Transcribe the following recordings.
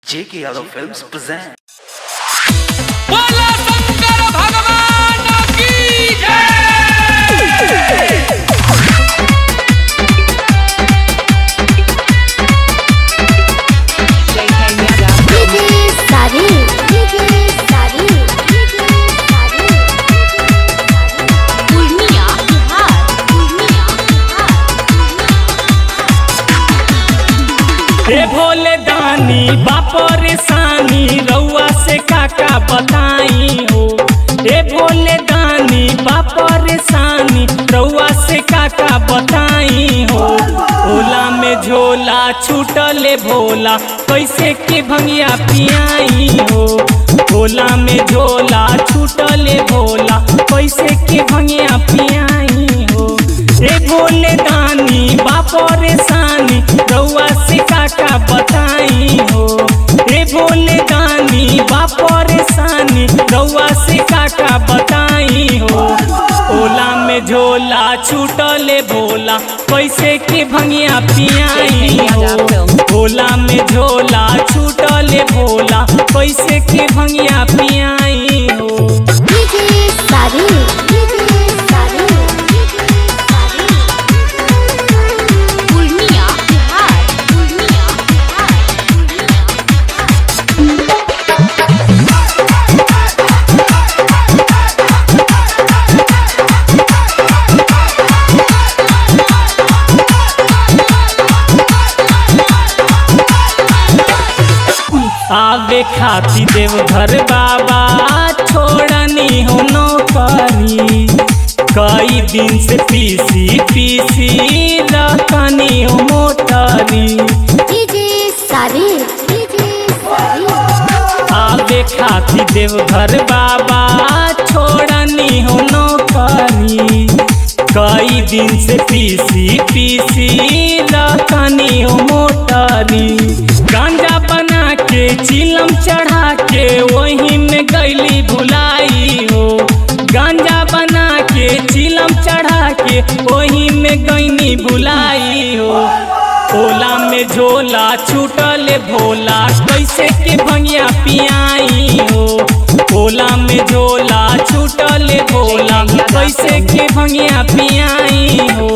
J.K. Yadav Films present. बोला शंकर भगवान की जय DJ Sari, DJ Sari, DJ Sari, Purnia Bihar, Purnia Bihar, हे भोले दानी बापर सानी रउआ से काका बताई हो हे भोले दानी बापर सानी रउआ से काका बताई हो ओला में झोला छूटले भोला कैसे के भंगिया पियाई हो ओला में झोला छूटले भोला कैसे के भंगिया पियाई हो हे भोले दानी बापर सानी रउआ से काका बताई हो हे भोले दानी बापर सानी रउआ से काका बताई हो ओला में झोला छूटले भोला कैसे के भंगिया पियाई हो ओला में झोला छूटले भोला कैसे के भंगिया पियाई हो DJ Sari, DJ Sari, DJ Sari, Purnia Bihar, Purnia Bihar, Purnia Bihar. आवे खाती देव घर बाबा छोड़नी हो नौकरी कई दिन से पीसी पीसी रखनी हो मोटरी DJ Sari, DJ Sari, आवे खाती देव घर बाबा छोड़नी हो नौकरी कई दिन से पीसी पीसी रखनी हो मोटरी गांजा बना के चिलम चढ़ा के वहीं में गैली भुलाई हो गांजा बना के चिलम चढ़ा के वहीं में गैनी भुलाई हो ओला में झोला छूटल भोला कैसे के भंगिया पियाई हो ओला में झोला छूटल भोला कैसे के भंगिया पियाई हो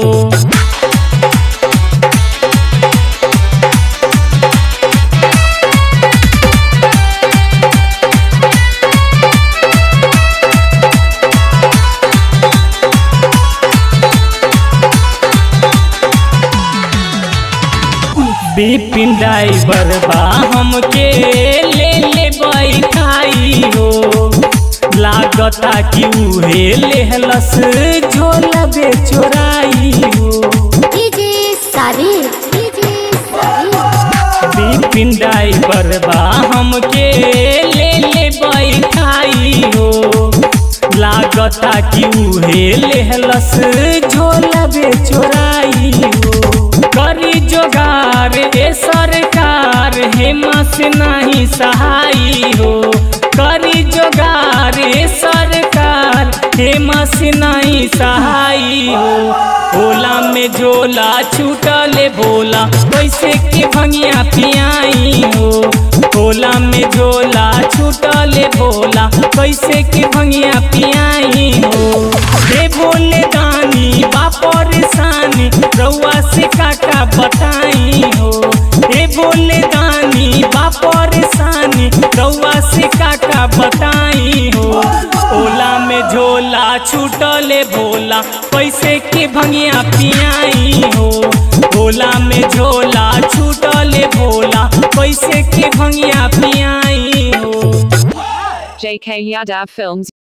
बिपिन ड्राइवर बा हमके ले ले बैठाई हो लागता कि उहे लेहलस झोला बे चोराई हो DJ Sari, DJ Sari, Bipin driver बा हमके ले ले बैठाई हो लागता कि उहे लेहलस झोला बे चोराई हो करी जोगार ए सरकार हेमा से नहीं सहाई हो करी जोगार ए सरकार हेमा से नहीं सहाई हो ओला में झोला छूटले भोला कैसे के भंगिया पियाई हो ओला में झोला छूटले भोला कैसे के भंगिया पियाई हो हे भोले दानी बापर सानी रउआ से काका बताई हो हे भोले दानी बापर सानी रउआ से काका बताई हो ओला में झोला छूटले भोला कैसे के भंगिया पियाई हो ओला में झोला छूटले भोला कैसे के भंगिया पियाई हो JK Yadav Films